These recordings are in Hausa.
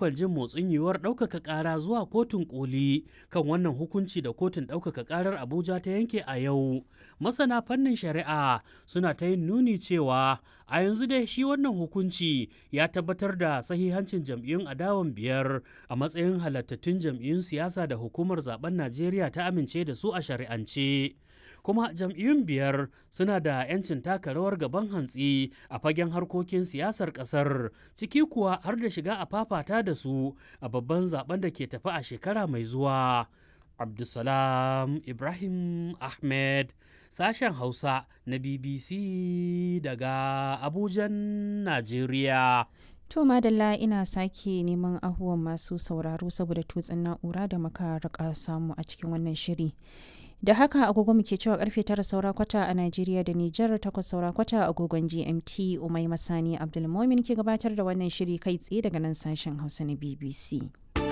dakon jin motsin yiwuwar ɗaukaka ƙara zuwa kotun koli kan wannan hukunci da kotun ɗaukaka ƙarar abuja ta yanke a yau masana fannin shari'a suna ta yin nuni cewa a yanzu dai shi wannan hukunci ya tabbatar da sahihancin jam'iyyun adawan biyar a matsayin halattattun jam'iyyun siyasa da hukumar zaben najeriya ta amince da su a shari'ance kuma jam'iyyun biyar suna da 'yancin taka rawar gaban hantsi a fagen harkokin siyasar kasar ciki kuwa har da shiga a fafata da su a babban zaben da ke tafi a shekara mai zuwa abdulsalam ibrahim ahmed sashen hausa na bbc daga abujan najeriya To madalla ina sake neman ahuwan masu sauraro saboda tutsin na'ura da muka rika samu a cikin wannan shiri. Da haka agogo muke cewa karfe tara saura kwata a Najeriya da Nijar takwas saura kwata agogon GMT Umai Masani Abdulmomin ke gabatar da wannan shiri kai tsaye daga nan sashen Hausa na BBC.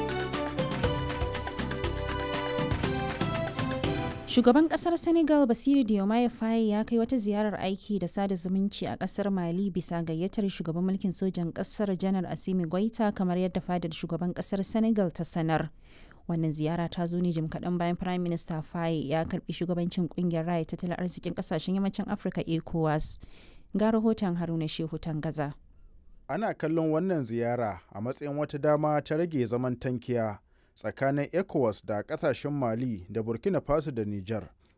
Shugaban kasar Senegal Basiru Diomaye Faye ya kai wata ziyarar aiki da sada zumunci a kasar Mali bisa gayyatar shugaban mulkin sojan kasar Janar Asimi Goita kamar yadda fadar shugaban kasar Senegal ta sanar. Wannan ziyara ta zo ne jim kaɗan bayan Prime Minister Faye ya karbi shugabancin kungiyar raya tattalin arzikin kasashen yammacin Afirka ECOWAS. Ga rahoton Haruna Shehu Tangaza. Ana kallon wannan ziyara a matsayin wata dama ta rage zaman tankiya. tsakanin ecowas da kasashen mali da burkina faso da niger